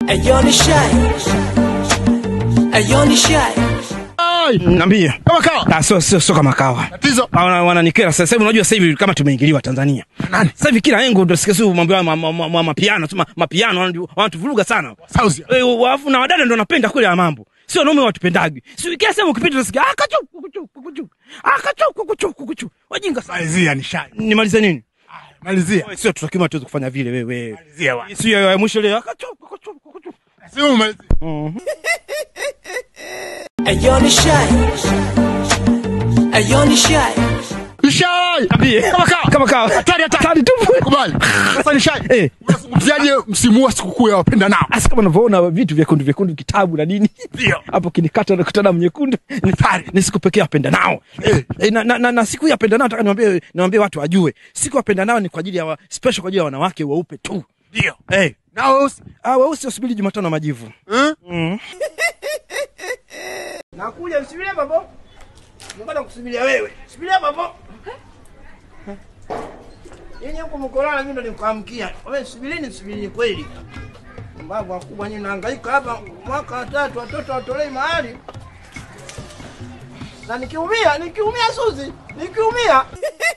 Ayo ni shy. Ayo ni shy. Niambie. Kama kawa. Ah, sio sio sio kama kawa. Tatizo. Ah, wana- Wananikera sasa hivi, unajua sasa hivi kama tumeingiliwa Tanzania. Nani? Sasa hivi kila engo ndio sikia sio mambo ya ma- ma- ma- ma- mapiano, tu ma- mapiano wanatu- wanatuvuruga sana. Sauzi. Eh, Wafu na wadada ndio wanapenda kule ya mambo. Sio wanaume watupendagi. Sio kila sehemu ukipita unasikia ah kachu kuchu kuchu. Ah kachu kuchu kuchu. Wajinga sana. Malizia ni shai. Nimalize nini? Malizia. Wewe Sio tutakima tuweze kufanya vile wewe. Malizia wa. Sio ya mwisho leo. Ah kachu kuchu kuchu. Sio malizia. Ayo ni shy. Ayo ni shy. Ni shai. Niambie. Kama kawa. Kama kawa. Hatari, hatari. Hatari tu. Kubali. Sasa ni shai. Eh. Unazungumziaje msimu wa sikukuu ya wapenda nao? Asi kama unavyoona vitu vyekundu vyekundu kitabu na nini Ndio. hapo kinikata na kutana mnyekundu ni tari ni siku pekee apenda nao Eh. e, na, na, na, na siku ya apenda nao nataka niwaambie niwaambie watu wajue siku ya apenda nao ni kwa ajili ya wa, special kwa ajili ya wanawake weupe tu Ndio. hey. Nao ah weusi wasubiri Jumatano na majivu eh? nakuja msubiria babo ngoja kusubiria wewe subiria babo yenye huko mkolana mimi ndo nikuamkia wewe subirini subirini kweli mbavu wakubwa nyinyi nahangaika hapa mwaka wa tatu watoto watolei mahali na nikiumia nikiumia Suzi nikiumia